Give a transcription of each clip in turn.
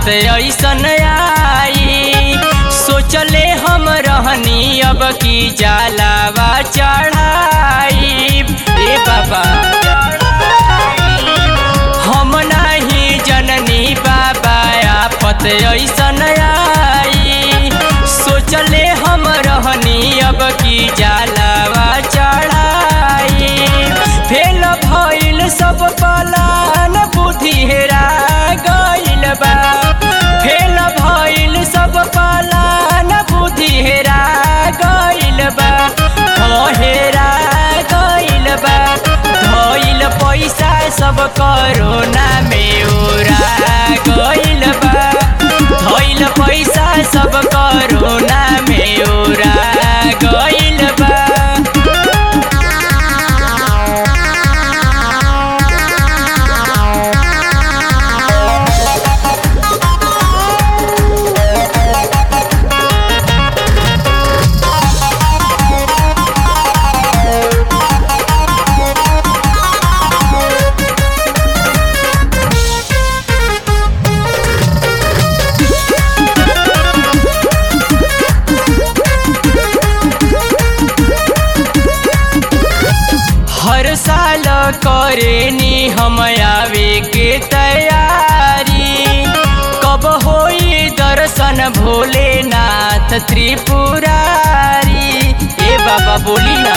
ऐसन आई सोचले हम रहनी अब की जलावा चढ़ाई ए बाबा हम नहीं जननी बाबा आफत ऐसन आई सोचले हम रहनी अब की जलावा चढ़ाई फेल भइल सब पलान बुद्धि हेरा गइल बा फेल भइल सब पलान बुद्धि हेरा गइल बा हो हेरा गइल बा धइल पैसा सब करोना में उड़ा गइल बा धइल पैसा सब करोना में उड़ा गइल बा हर साल करेनी हम आवे के तैयारी कब होई दर्शन भोलेनाथ त्रिपुरारी ए बाबा बोली ना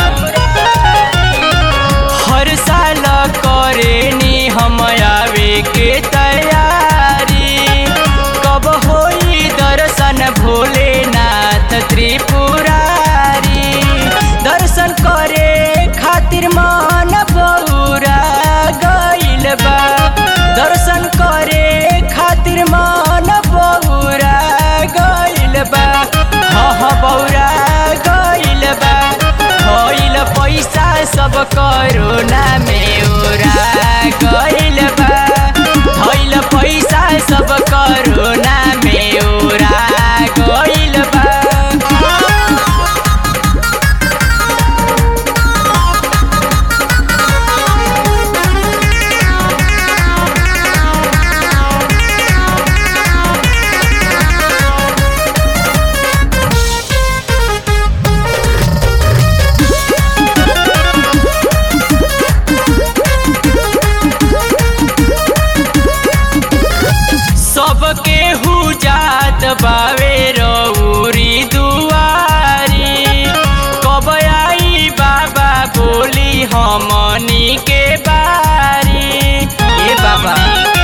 हर साल करेनी हम आवे के तैयारी कब होई दर्शन भोलेनाथ त्रिपुरारी दर्शन करे खातिर मन बौरा गइल बा दर्शन करे खातिर मन बौरा गइल बा हाँ हाँ बौरा गइल बा भइल पैसा सब करोना में उड़ा गइल बा भइल पैसा सब करोना में उड़ा गइल बा सबके हु जात बावे रौरी दुआरी कब आई बाबा बोली हमनी के बारी ए बाबा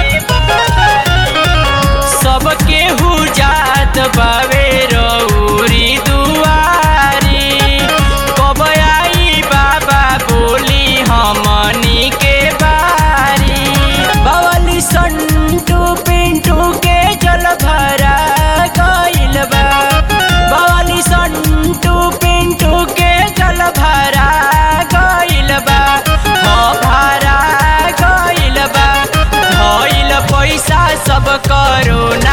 सबके हु जात बावे रौरी दुआरी कब आई बाबा बोली हमनी के बारी बावली संटू पिंटू के जल भरा गइल बा बावली संटू पिंटू के जल भरा गइल बा हाँ भरा गइल बा धइल पैसा सब करोना